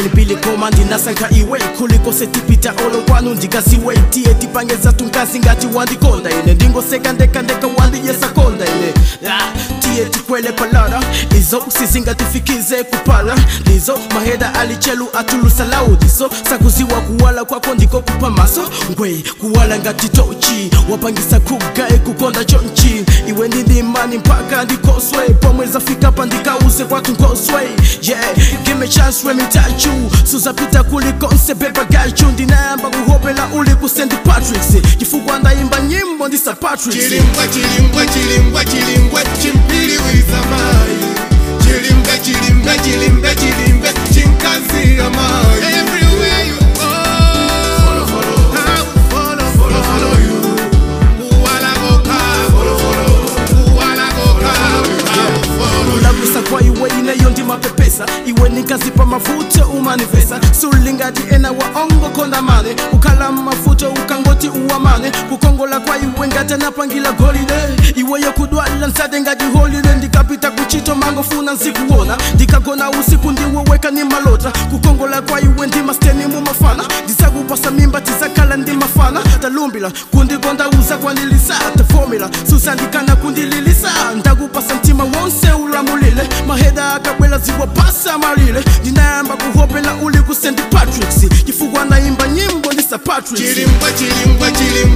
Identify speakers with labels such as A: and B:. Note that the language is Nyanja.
A: pili koma ndinasankha iwe kuliko setipita olo kwanu ndikaziwe tiye tipangeza tunkazi ngati wandikonda ine ndingoseka ndekandeka wandiyesakonda ine ah, tiye tikwele palala izo sizingatifikize kupala ndizo maheda alichelu atulusa laudiso sakuziwa kuwala kwako ndiko kupa maso ngwe kuwala ngati tochi wapangisa kugae kukonda chonchi iwe ndindimani mpaka ndikoswe pomwe zafika pa ndikauze kwatu nkoswe yeah give me chance let me touch you suzapita kulikonse beba gachu ndinayamba kuhopela uli ku st patricks chifukwa ndayimba nyimbo ndisa patricks
B: chilimbwa chilimbwa chilimbwa chilimbwa chimpiliwiza mayi chilimbwa chilimbwa chilimbwa chilimbwa chinkazi amayi everywhere you go follow follow I will follow follow follow you kuwala koka follow follow kuwala koka I will follow
A: ulagusa kwa iwe ineyo ndi mapepesa iwe nikazipa mafuta umanifesa sulingati ena waongo kondamane ukhala mafuta ukangoti uwamane kukongola kwa iwe ngati anapangila golide iweyo kudwala nsade ngati holide ndikapita kuchito mangofuna nzikuona ndikagona usiku ndiwoweka ni malota kukongola kwa iwe ndi masteni mumafana ndizakupasa mimba tizakhala ndi mafana talumbila kundikondauza kwanilisa tefomila susandikana kundililisa ndakupasa mtima wonse ulamulile maheda akabwela ziwapasa malile ndinayamba kuhopela uli ku st patricks chifukwa ndayimba nyimbo ndisa patricks
B: chilimbwa chilimbwa chilimbwa